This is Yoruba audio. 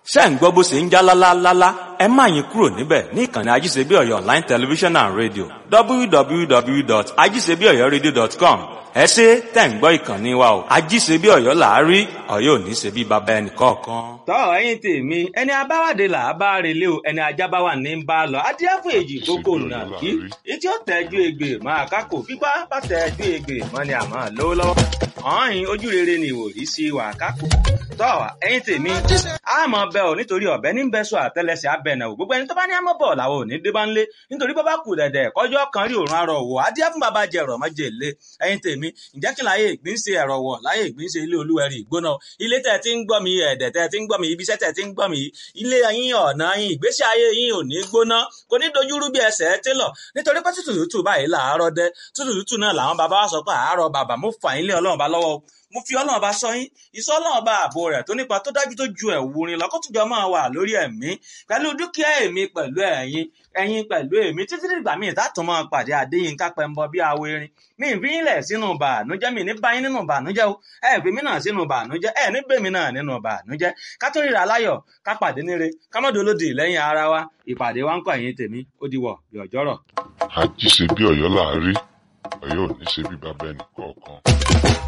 ṣé ń gbọ́ bó ṣe ń já lálálálá ẹ má yín kúrò níbẹ̀ ní ìkànnì ajíṣebíọ̀yọ̀ online television and radio www.ajíṣebíọ̀yọ̀radio.com ẹ ṣe tẹ̀ ń gbọ́ ìkànnì wa o ajíṣebíọ̀yọ̀ làárí ọ̀yọ́ ò ní ṣe bí baba ẹnì kọ̀ọ̀kan. tọ́ ẹ̀yin tèmi ẹni abáwádé là á bá relé o ẹni ajá bá wà ní bá a lọ adíáfò èjì gbogbo nà kí etí ó tẹ́jú egbè máa kákò pípa bá tẹ́jú egbè mọ́ ni àmọ́ lówó lọ́wọ́ ọ̀hìn ojú rere ni ìwòrí sí wà kákò tọ́ ẹ̀yin tèmi àmọ́ bẹ́ ò nítorí ọ̀bẹ ní bẹ́sọ àtẹlẹsẹ̀ abẹ́nà ò gbogbo ẹni tó bá ní àmọ́ bọ̀ làwọn ò ní dé bá ń lé nítorí bọ́ bá kù dẹ̀dẹ̀ kọjọ́ kan rí òrùn arọ̀ wò adíá fún bàbá jẹ ẹ̀rọ̀ mọ́jẹ lé ẹ̀yin tèmi ǹjẹ́ kí láyé ìgbín ṣe ẹ̀rọ̀ wọ̀ láyé ìgbín ṣe ilé olúwẹ̀rí ìgbóná ilé tẹ̀ tí ń gbọ́ mi ẹ̀dẹ̀ tẹ̀ tí ń gbọ́ mi ibiṣẹ́ tẹ̀ tí ń gbọ́ mi ilé yín ọ̀nà yín ìgbésí ayé yín ò ní gbóná kò ní dojúrú bí ẹsẹ̀ télọ̀ nítorí pé tútù tútù báyìí làárọ̀ dẹ tútù tútù náà làwọn bàbá wa sọ pé àárọ̀ bàbá mo fà yín lé ọlọ́run bá lọ́wọ́ mo fi ọlọ́run bá sọ yín ìsọ ọlọ́run bá ààbò rẹ̀ tó nípa tó dájú tó ju ẹ̀wù rin lọ́kọ́tùjọ́ máa wà lórí ẹ̀mí pẹ̀lú dúkìá èmi pẹ̀lú ẹ̀yin ẹ̀yin pẹ̀lú èmi títí dìgbà míì tààtàn máa pàdé Adéyínká Pẹ́ńbọ bí awo erin mi ì fi yín lẹ̀ sínú bàánújẹ́ mi ní báyín nínú bàánújẹ́ o ẹ fi mí náà sínú bàánújẹ́ ẹ ní bèmí náà nínú bàánújẹ́ ká tó ríra láyọ̀ ká pàdé níre ká mọ́ dolódì lẹ́yìn ara wa ìpàdé wa ń kọ́ ẹ̀yin tèmi ó di wọ̀ bí ọjọ́rọ̀. àjíṣe bí Ọ̀yọ́ làárí Ọ̀yọ́ ò ní ṣe bí bàbá ẹnì kọ̀ọ̀kan.